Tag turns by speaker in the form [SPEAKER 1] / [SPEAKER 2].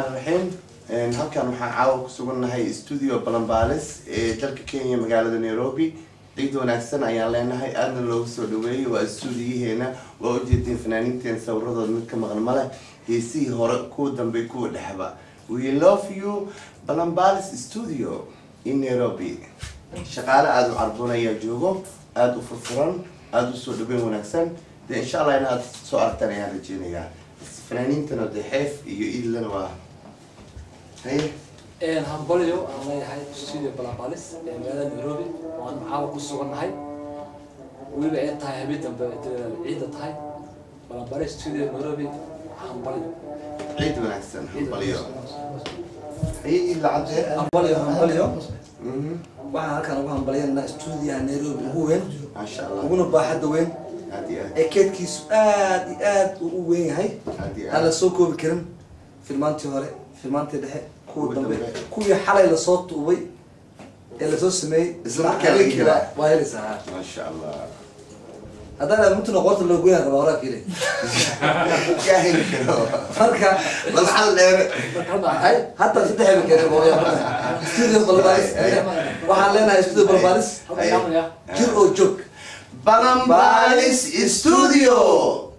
[SPEAKER 1] raxiim halkan waxaan caawa ku sugannahay studio balanbaales ee dalka kenya magaalada nairobi ciid wanaagsan ayaan leenahay aadna loogu soo dhaweeyay waa stuudiyaheena waa ujeedeen fanaaniinteen sawiradooda mid ka maqan male heesihii hore kuwa dambe kuwa dhexba we love you balanbaales studio in nairobi shaqaale aada u carboon ayaa joogo aada u furfuran aada usoo dhaweyn wanaagsan dee insha allah inaad soo aragtaan ayaan rajeynayaa fanaaniintana dee xeef iyo iidlana waa haye
[SPEAKER 2] hambalyo aan leeyahay studio balanbalis ee magaalada nairobi waan caawa ku sugannahay weliba ay tahay habeen dambe ciidda tahay balanbalis studio nairobi hambalyo
[SPEAKER 1] ciid wanaagsan hambalyo haye iidla cadee
[SPEAKER 3] hambalyo hambalyo
[SPEAKER 1] Mhm.
[SPEAKER 3] waxaan halkaan ugu hambalyanaa stuudiyaha nairobi ugu weyn
[SPEAKER 1] maasha allah
[SPEAKER 3] uguna baaxadda weyn
[SPEAKER 1] aad iyo aad
[SPEAKER 3] ee keedkiisu aad iyo aad uu u weyn yahay
[SPEAKER 1] aad iyo
[SPEAKER 3] aan la
[SPEAKER 1] aad
[SPEAKER 3] soo koobi karin filmaantii hore filmaantii dhexe kuwa
[SPEAKER 1] Kuwa
[SPEAKER 3] dambe
[SPEAKER 1] dambe.
[SPEAKER 3] kuwii xalay lasoo tuubay ee lasoo sameeyey
[SPEAKER 1] Isla markaa la heli karaa.
[SPEAKER 3] waa helaysaa
[SPEAKER 1] maasha allah
[SPEAKER 3] haddaan mutuna qoorta loo goyaan rabaa horaa kile
[SPEAKER 1] yaa heli karo
[SPEAKER 3] marka
[SPEAKER 1] bal xal dheere
[SPEAKER 3] ay hataa saddex heli kare studio balbaalis waxaan leenahay studio balbaalis
[SPEAKER 2] halka yaamaya
[SPEAKER 3] jir oo joog
[SPEAKER 1] balanbalis studio